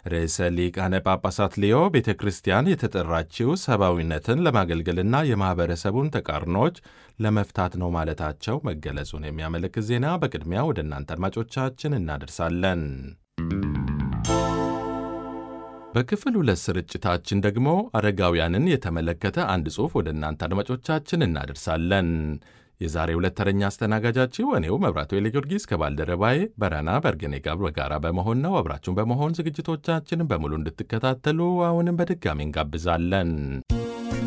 ርዕሰ ሊቃነ ጳጳሳት ሊዮ ቤተ ክርስቲያን የተጠራችው ሰብአዊነትን ለማገልገልና የማኅበረሰቡን ተቃርኖች ለመፍታት ነው ማለታቸው መገለጹን የሚያመለክት ዜና በቅድሚያ ወደ እናንተ አድማጮቻችን እናደርሳለን። በክፍል ሁለት ስርጭታችን ደግሞ አረጋውያንን የተመለከተ አንድ ጽሑፍ ወደ እናንተ አድማጮቻችን እናደርሳለን። የዛሬ ሁለት ተረኛ አስተናጋጃችሁ እኔው መብራቱ ጊዮርጊስ ከባልደረባዬ በረና በርገኔ ጋር በጋራ በመሆን ነው። አብራችሁን በመሆን ዝግጅቶቻችንን በሙሉ እንድትከታተሉ አሁንም በድጋሚ እንጋብዛለን።